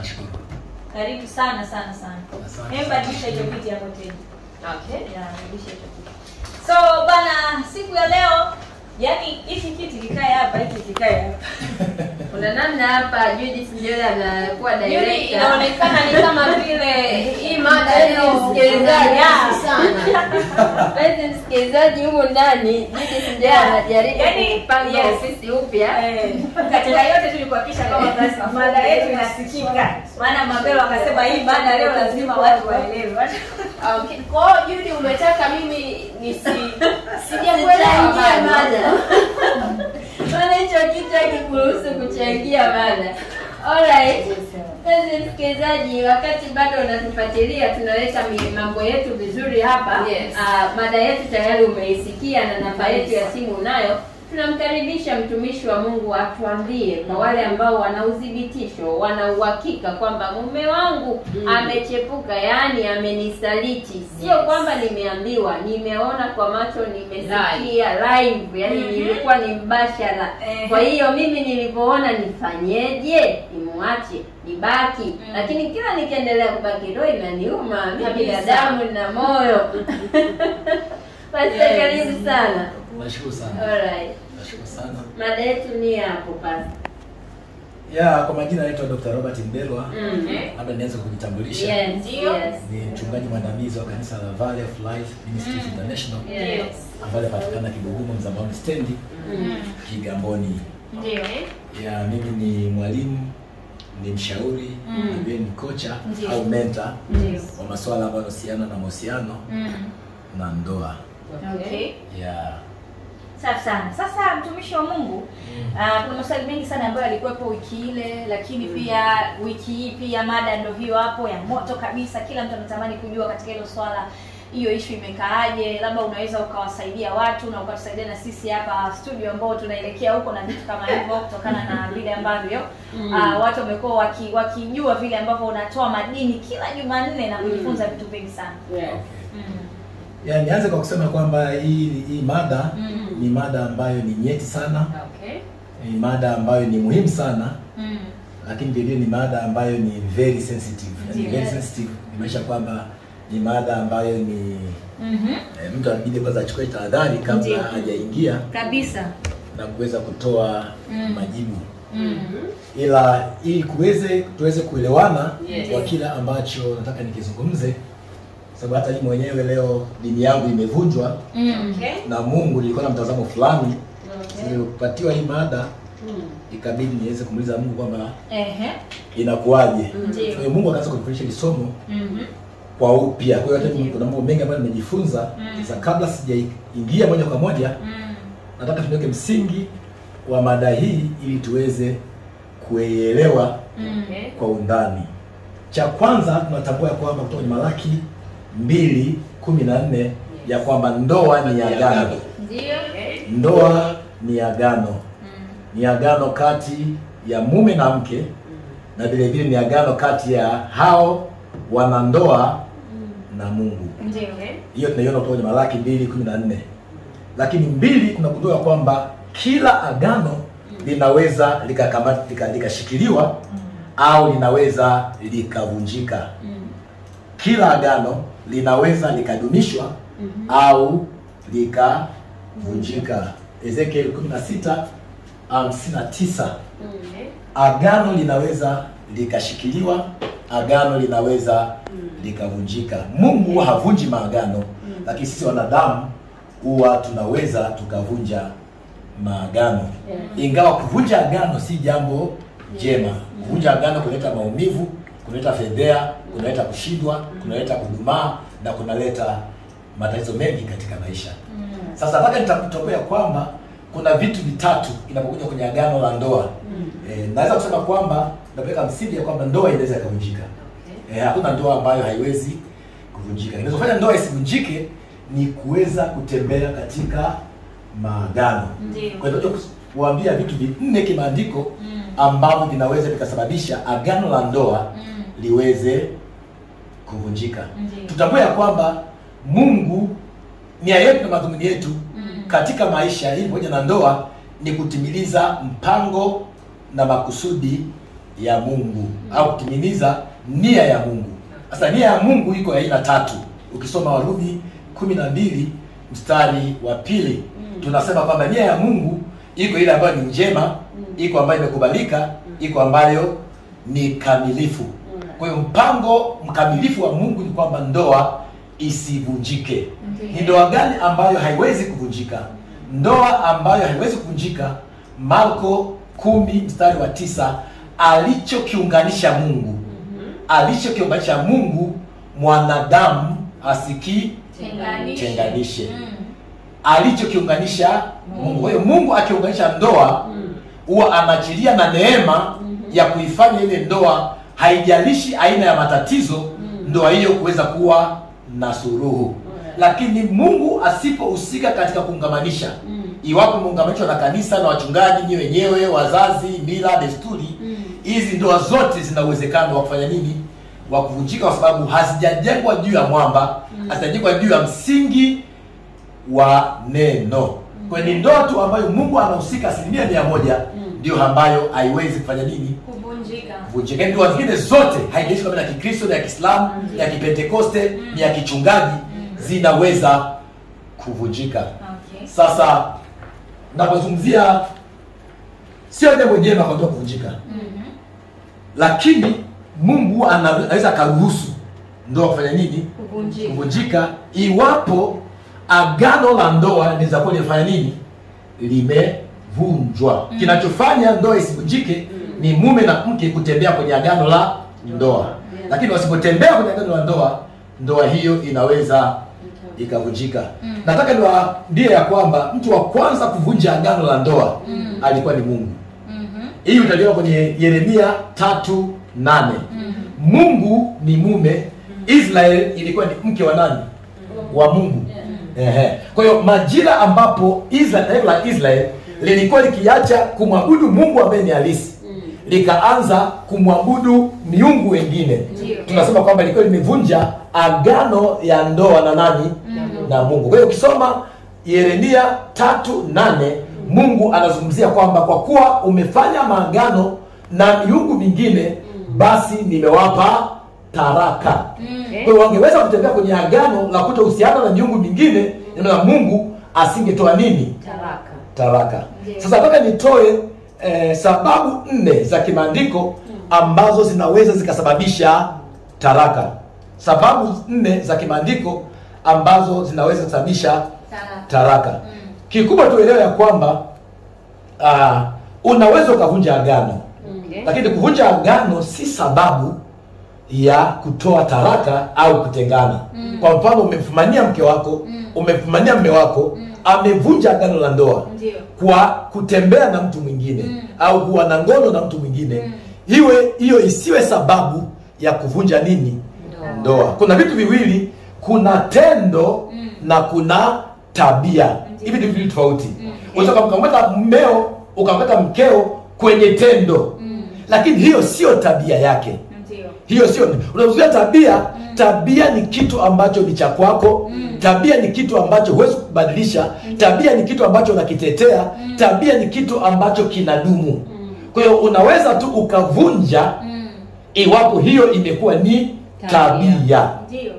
nashukuru. Karibu sana sana sana. Asante. Hebu badilisha hicho kiti hapo tena. Okay. Ya, badilisha hicho kiti. So bana, siku ya leo yani hiki kiti kikae hapa, hiki kikae hapa. Kuna namna hapa Judith Njola anakuwa Yuli director. inaonekana ni kama vile hii mada leo msikilizaji sana. Mpenzi msikilizaji huko ndani Judith Njola anajaribu Yaani, yes. kupanga ofisi upya. Eh, katika yote tu ni kuhakikisha kwamba basi mada yetu inasikika. Maana Mabelo akasema hii mada leo lazima watu waelewe. Okay. Kwa hiyo Judy umetaka mimi nisi sijakuelewa mada. Maana hicho kitu hakikuruhusu kuchangia mada. Alright. Mpenzi msikilizaji, wakati bado unatufuatilia tunaweka mi- mambo yetu vizuri hapa. Yes. Ah, mada yetu tayari umeisikia na namba yetu ya simu unayo. Tunamkaribisha mtumishi wa Mungu atuambie kwa wale ambao wana udhibitisho, wana uhakika kwamba mume wangu amechepuka, yaani amenisaliti. Sio kwamba nimeambiwa, nimeona kwa macho, nimesikia live, yaani nilikuwa ni mbashara. Ehe. Kwa hiyo mimi nilipoona nifanyeje, nimwache nibaki, lakini kila nikiendelea kubaki roho inaniuma. Mimi Kabisa. binadamu na moyo. Basi Yes. karibu sana. Nashukuru sana. Alright. Nashukuru sana. Mada yetu ni hapo basi. Ya, kwa majina naitwa Dr. Robert Mbelwa. Mm. Labda nianze kujitambulisha. Yes, Ndio. yes. Ni mchungaji mwandamizi wa kanisa la Valley of Life Ministries International Yes. ambalo linapatikana Kibugumo Mzambani stendi Mm. Kigamboni. Ndio. Ya, mimi ni mwalimu, ni mshauri, Mm. na pia ni kocha Ndio. au mentor Ndio. wa masuala ambayo yanahusiana na mahusiano Mm. na ndoa. Okay. Ya. Safi sana. Sasa mtumishi wa Mungu, ah, kuna maswali mengi sana ambayo yalikuwepo wiki ile, lakini pia wiki hii pia mada ndio hiyo hapo ya moto kabisa. Kila mtu anatamani kujua katika hilo swala hiyo ishu imekaaje, labda unaweza ukawasaidia watu na ukatusaidia na sisi hapa studio ambao tunaelekea huko na vitu kama hivyo, kutokana na vile ambavyo ah, watu wamekuwa waki, wakijua vile ambavyo unatoa madini kila Jumanne na kujifunza vitu vingi sana. Yes. Mm. Ya, nianze kwa kusema kwamba hii hii mada Mm. ni mada ambayo ni nyeti sana, Okay. ni mada ambayo ni muhimu sana, Mm. lakini vile ni mada ambayo ni very sensitive. Ni Ndiyo. very sensitive imaanisha kwamba ni mada ambayo ni Mhm. eh, mtu anabidi kwanza achukue tahadhari kabla Ndiyo. hajaingia Kabisa. na kuweza kutoa Mm. majibu, Mm. ila ili kuweze tuweze kuelewana Yes. kwa kila ambacho nataka nikizungumze, sababu hata mimi mwenyewe leo dini yangu imevunjwa Mm. Okay. na Mungu, nilikuwa na mtazamo fulani Okay. nilipatiwa hii mada Mm. ikabidi niweze kumuuliza Mungu kwamba Ehe. inakuwaje. Ndiyo. Kwa hiyo Mungu akaanza kunifundisha hili somo Mhm. kwa upya. Kwa hiyo hata mimi Ndiyo. kuna mambo mengi ambayo nimejifunza. Mm. Sasa kabla sijaingia moja kwa moja, Mm. nataka tuweke msingi wa mada hii ili tuweze kuielewa Mm. Okay. kwa undani. Cha kwanza tunatambua ya kwamba kutoka kwenye Malaki mbili kumi na nne ya kwamba ndoa ni agano. Ndio. Okay. Ndoa ni agano, Mm. ni agano kati ya mume na mke na vile vile ni agano kati ya hao wanandoa na Mungu. Ndio. Hiyo tunaiona kutoka kwenye Malaki mbili kumi na nne. Lakini mbili tunagundua kwamba kila agano linaweza likakamata lika- likashikiliwa au linaweza likavunjika. Mm. Kila agano linaweza likadumishwa au likavunjika. Ezekiel 16 59 Okay. agano linaweza likashikiliwa, agano linaweza likavunjika. Mungu huwa havunji maagano, lakini sisi wanadamu huwa tunaweza tukavunja maagano, ingawa kuvunja agano si jambo jema. Kuvunja agano kunaleta maumivu, kunaleta fedhea, kunaleta kushindwa, kunaleta kudumaa na kunaleta matatizo mengi katika maisha. Sasa nataka nitakutokea kwamba kuna vitu vitatu inapokuja kwenye agano la ndoa. Eh, naweza kusema kwamba napeleka msingi ya kwamba ndoa inaweza ikavunjika. Eh, hakuna ndoa ambayo haiwezi kuvunjika. Kinachofanya ndoa isivunjike ni kuweza kutembea katika maagano. Ndio. Kwa hiyo tunataka kuambia vitu vinne kimaandiko Mm. ambavyo vinaweza vikasababisha agano la ndoa Mm. liweze kuvunjika. Ndio. Tutambue ya kwamba Mungu nia yetu na madhumuni yetu Mm. katika maisha hii pamoja na ndoa ni kutimiliza mpango na makusudi ya Mungu au kutimiliza nia ya Mungu. Sasa nia ya Mungu iko ya aina tatu. Ukisoma Warumi kumi na mbili mstari wa pili tunasema kwamba nia ya Mungu iko ile ambayo ni njema, iko ambayo imekubalika, iko ambayo ni kamilifu. Kwa hiyo mpango mkamilifu wa Mungu ni kwamba ndoa isivunjike. Ni ndoa gani ambayo haiwezi kuvunjika? Ndoa ambayo haiwezi kuvunjika, Marko kumi mstari wa tisa alichokiunganisha Mungu alichokiunganisha Mungu mwanadamu asikii Tenganishe. tenganishe Mm. alichokiunganisha Mungu. Kwa hiyo Mungu akiunganisha ndoa huwa anaachilia na neema ya kuifanya ile ndoa, haijalishi aina ya matatizo, ndoa hiyo kuweza kuwa na suluhu. Lakini Mungu asipohusika katika kuungamanisha, iwapo muunganishwa na kanisa na wachungaji, ni wenyewe, wazazi, mila, desturi, hizi ndoa zote zina uwezekano wa kufanya nini? Wa kuvunjika, kwa sababu hazijajengwa juu ya mwamba, hazijajengwa juu ya msingi wa neno. Kwa hiyo ni ndoa tu ambayo Mungu anahusika asilimia mia moja ndio ambayo haiwezi kufanya nini Kuvunjika. kuvunjika. Yaani Ndoa zingine zote haijalishi kama ni ya Kikristo, ni ya Kiislamu, ni ya Kipentekoste, ni ya kichungaji, zinaweza kuvunjika. Okay. Sasa napozungumzia sio jambo jema kwa ndoa kuvunjika, Mhm. lakini Mungu ana- anaweza akaruhusu ndoa kufanya nini Kuvunjika. kuvunjika iwapo agano la ndoa linaweza kuwa limefanya nini limevunjwa Mm. kinachofanya ndoa isivunjike ni mume na mke kutembea kwenye agano la ndoa lakini wasipotembea kwenye agano la ndoa ndoa hiyo inaweza ikavunjika Mm. nataka niwaambie ya kwamba mtu wa kwanza kuvunja agano la ndoa Mm. alikuwa ni mungu Mhm. hii utaliona kwenye yeremia tatu nane Mhm. mungu ni mume israel ilikuwa ni mke wa nani wa mungu Ehe. kwa hiyo majira ambapo Israel, taifa la israel lilikuwa likiacha kumwabudu mungu ambaye ni halisi likaanza kumwabudu miungu wengine Ndio. tunasema kwamba ilikuwa limevunja agano ya ndoa na nani Mhm. na mungu kwa hiyo ukisoma yeremia tatu nane mungu anazungumzia kwamba kwa kuwa umefanya maagano na miungu mingine basi nimewapa taraka Mm. kwa hiyo wangeweza kutembea kwenye agano la kutohusiana na miungu mingine na mungu asingetoa nini Taraka. taraka Ndiyo. sasa nataka nitoe eh, sababu nne za kimaandiko ambazo zinaweza zikasababisha taraka sababu nne za kimaandiko ambazo zinaweza kusababisha Sawa. taraka Mm. kikubwa tuelewe ya kwamba uh, unaweza ukavunja agano Okay. lakini kuvunja agano si sababu ya kutoa taraka au kutengana Mm. kwa mfano umemfumania mke wako Mm. umemfumania mme wako Mm. amevunja agano la ndoa Ndio. kwa kutembea na mtu mwingine Mm. au kuwa na ngono na mtu mwingine Mm. iwe hiyo isiwe sababu ya kuvunja nini Ndoa. ndoa kuna vitu viwili kuna tendo Mm. na kuna tabia Ndiyo. hivi ni vitu tofauti Mm. unaweza ukamkamata mmeo ukamkamata mkeo kwenye tendo Mm. lakini hiyo sio tabia yake Ndio. hiyo sio unazuia tabia tabia ni kitu ambacho ni cha kwako Mm. tabia ni kitu ambacho huwezi kubadilisha tabia ni kitu ambacho unakitetea Mm. tabia ni kitu ambacho kinadumu kwa hiyo unaweza tu ukavunja Mm. iwapo hiyo imekuwa ni Tabia. tabia Ndio.